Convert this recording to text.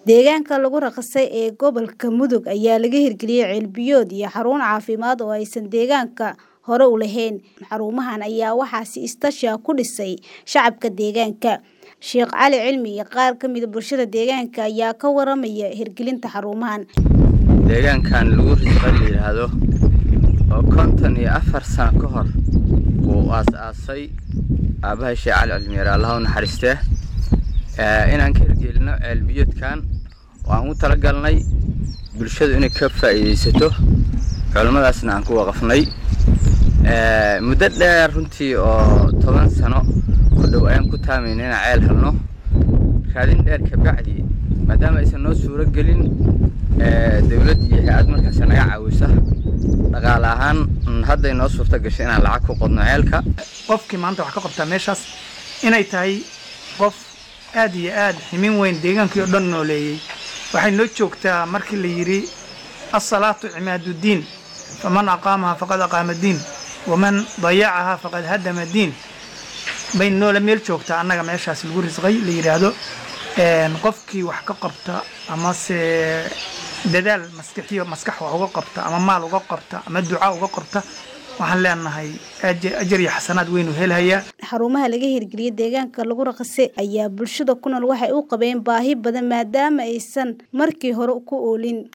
Deegaanka lagu raqiisay ee gobolka Mudug ayaa laga hirgeliyay ceel biyood iyo xarun caafimaad oo aysan deegaanka hore u lahayn. Xarumahan ayaa waxaa si iskaashi ah ku dhisay shacabka deegaanka. Sheekh Cali Cilmi iyo qaar ka mid ah bulshada deegaanka ayaa ka waramaya hirgelinta xarumahan. deegaankan lagu risqay la yidhaahdo oo konton iyo afar sano ka hor uu aas-aasay aabbahay sheekh cali cilmiyeer allaha u naxariistee Ee, inaan ka hirgelino ceel biyoodkan waan u talagalnay bulshadu inay ka faa'iidaysato culimmadaasna aan ku waqafnay Ee, muddo dheer runtii oo toban sano ku dhow ayaan ku taamayna inaan ceel helno raadin dheer kabacdi maadaama aysan noo suuro gelin ee, dawlad iyo hay-ad markaas naga caawisa dhaqaale ahaan mm, hadday noo suurto gashay inaan lacag ku qodno ceelka qofkii maanta wax ka qabtaa meeshaas inay tahay qof aad iyo aad ximin weyn deegaankii oo dhan nooleeyey waxay noo joogtaa markii la yidhi asalaatu cimaaduddiin faman aqaamaha faqad aqaama diin waman dayacaha faqad hadama diin bay noola meel joogtaa annaga meeshaas lagu risqay la yidhaahdo een, qofkii wax ka qabta amase dadaal maskaxiyo maskax wax uga qabta ama maal uga qabta ama duca uga qabta waxaan leenahay aje- ajar iyo xasanaad weynu helhayaa Xarumaha laga hirgeliyay deegaanka lagu raqiisay ayaa bulshada ku nool waxay u qabeen baahi badan maadaama aysan markii hore ku oolin.